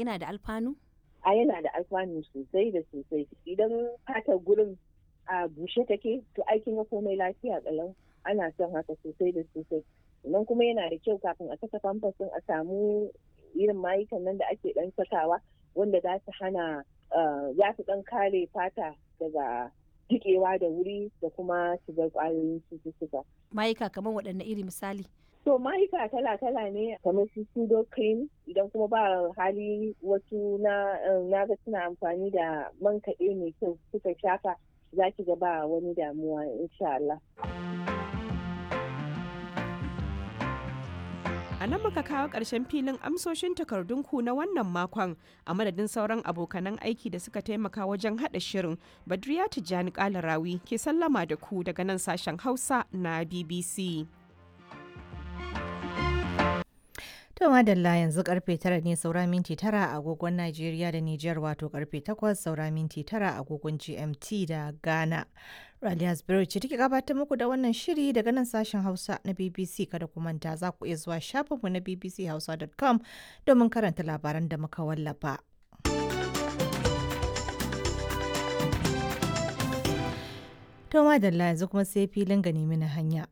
yana da alfanu a yana da alfanu sosai da sosai idan fatar gurin a bushe take to aikin ga komai lafiya ƙalau ana son haka sosai da sosai sannan kuma yana da kyau kafin a saka famfas a samu irin mayukan nan da ake dan sakawa wanda za su hana za su dan kare fata daga jikewa da wuri da kuma shigar kwayoyin cututtuka. mayuka kamar waɗanne iri misali To mayuka kala-kala ne kamar su pseudo cream idan kuma ba hali wasu na ga suna amfani da man kaɗe mai kyau suka shafa za ki ga ba wani damuwa insha Allah. A nan muka kawo ƙarshen filin amsoshin takardunku na wannan makon a madadin sauran abokanan aiki da suka taimaka wajen haɗa shirin Badriya Tijjani Kalarawi ke sallama da ku daga nan sashen Hausa na BBC. To madalla yanzu karfe tara ne saura minti tara a agogon Najeriya da Nijar wato karfe takwas saura minti tara a agogon GMT da Ghana. Raliya Spirit ce take gabatar muku da wannan shiri daga nan sashen Hausa na BBC kada ku manta za ku iya zuwa shafinmu na bbchausa.com domin karanta labaran da muka wallafa. To madalla yanzu kuma sai filin gani mini hanya.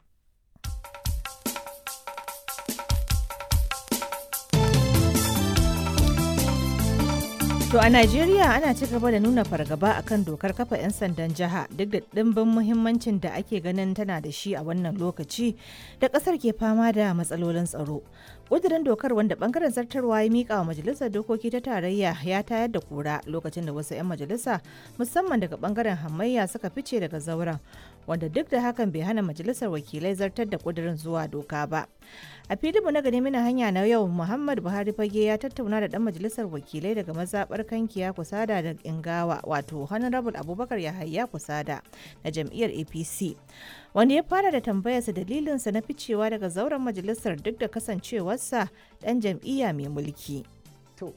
To a Najeriya ana ci gaba da nuna fargaba akan dokar kafa 'yan sandan jiha duk da ɗimbin muhimmancin da ake ganin tana da shi a wannan lokaci da ƙasar ke fama da matsalolin tsaro. ƙudurin dokar wanda bangaren zartarwa ya miƙa wa majalisar dokoki ta tarayya ya tayar da kura lokacin da wasu 'yan majalisa musamman daga bangaren hamayya suka fice daga zauren wanda duk da hakan bai hana majalisar wakilai zartar da ƙudurin zuwa doka ba. a filinmu na gani mina hanya na yau muhammad buhari fage ya tattauna da dan majalisar wakilai daga mazabar kankiya kusada da ingawa wato honorable abubakar yahaya kusada na jam'iyyar apc wanda ya fara da tambayarsa dalilinsa na ficewa daga zauren majalisar duk da kasancewarsa dan jam'iyya mai mulki to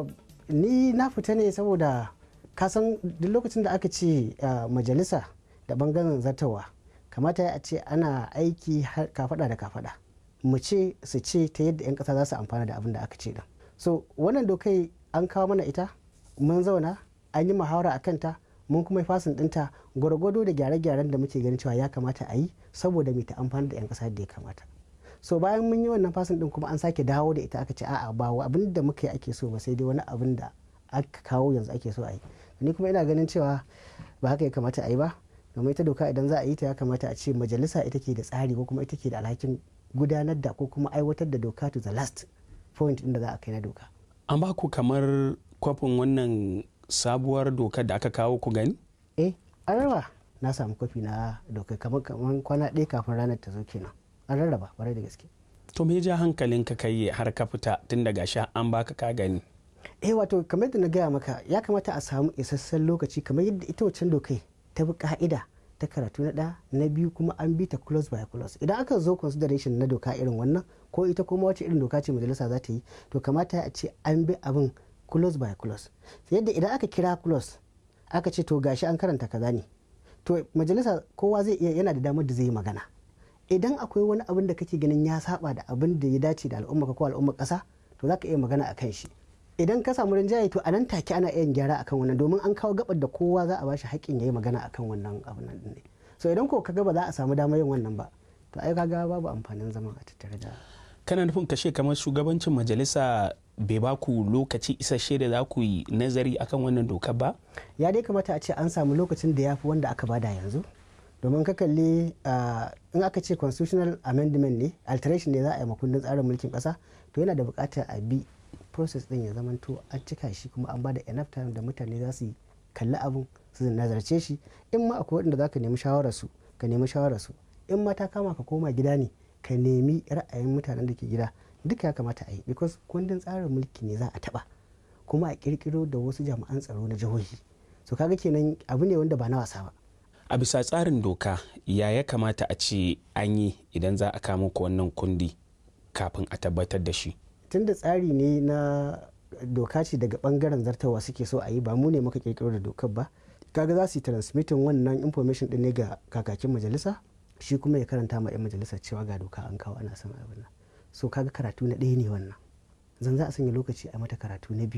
ni na fita ne saboda kasan duk lokacin da aka ce majalisa da bangaren zartawa kamata a ce ana aiki kafada da kafada mu ce su ce ta yadda 'yan kasa za su amfana da abin da aka ce din so wannan dokai an kawo mana ita mun zauna an yi muhawara a kanta mun kuma fasin dinta gwargwado da gyare-gyaren da muke ganin cewa ya kamata a yi saboda mai ta amfani da 'yan kasa da ya kamata so bayan mun yi wannan fasin din kuma an sake dawo da ita aka ce a'a ba abin da muka yi ake so ba sai dai wani abin da aka kawo yanzu ake so a yi ni kuma ina ganin cewa ba haka ya kamata a yi ba domin ita doka idan za a yi ta ya kamata a ce majalisa ita ke da tsari ko kuma ita ke da alhakin gudanar da ko kuma aiwatar da doka to the last point inda za a kai na doka. An ba ku kamar kwafin wannan sabuwar dokar da aka kawo ku gani? Eh, an raba na samu kwafi na doka kamar kamar kwana ɗaya kafin ranar ta zo kenan. An rarraba kwarai da gaske. To me ja hankalin ka kai har ka fita tun daga sha an baka ka gani? Eh wato kamar yadda na gaya maka ya kamata a samu isasshen lokaci kamar yadda ita wancan dokai ta bi ka'ida ta karatu na ɗaya na biyu kuma an bi ta close by close idan aka zo consideration na doka irin wannan ko ita kuma wace irin doka ce majalisa za ta yi to kamata a ce an bi abin close by close yadda idan aka kira close aka ce to gashi an karanta kaza ne to majalisa kowa zai iya yana da damar da zai yi magana idan akwai wani abin da kake ganin ya saba da abin da ya dace da al'umma ko al'umma ƙasa to za ka iya magana a kan shi idan ka samu rinjaye to a nan take ana iya gyara akan wannan domin an kawo gabar da kowa za a bashi haƙƙin ya yi magana akan wannan abin nan ne so idan ko kaga ba za a samu damar yin wannan ba to ai kaga babu amfanin zama a tattare da kana nufin kashe kamar shugabancin majalisa bai ba ku lokaci isasshe da za ku yi nazari akan wannan dokar ba ya dai kamata a ce an samu lokacin da ya fi wanda aka bada yanzu domin ka kalli in aka ce constitutional amendment ne alteration ne za a yi makundin tsarin mulkin kasa to yana da buƙatar a bi process din ya zamanto an cika shi kuma an bada enough time da mutane za su kalli abin su nazarce shi in ma akwai waɗanda za ka nemi shawararsu ka nemi shawararsu in ma ta kama ka koma gida ne ka nemi ra'ayin mutanen da ke gida duka ya kamata a yi because kundin tsarin mulki ne za a taɓa kuma a kirkiro da wasu jami'an tsaro na jihohi so kaga kenan abu ne wanda ba na wasa ba a bisa tsarin doka ya ya kamata a ce an yi idan za a kama ku wannan kundi kafin a tabbatar da shi tunda tsari ne na doka ce daga bangaren zartawa suke so a yi ba mu ne muka kirkiro da dokar ba kaga za su yi transmitting wannan information din ne ga kakakin majalisa shi kuma ya karanta ma 'yan majalisa cewa ga doka an kawo ana son abin nan so kaga karatu na ɗaya ne wannan zan za a sanya lokaci a mata karatu na biyu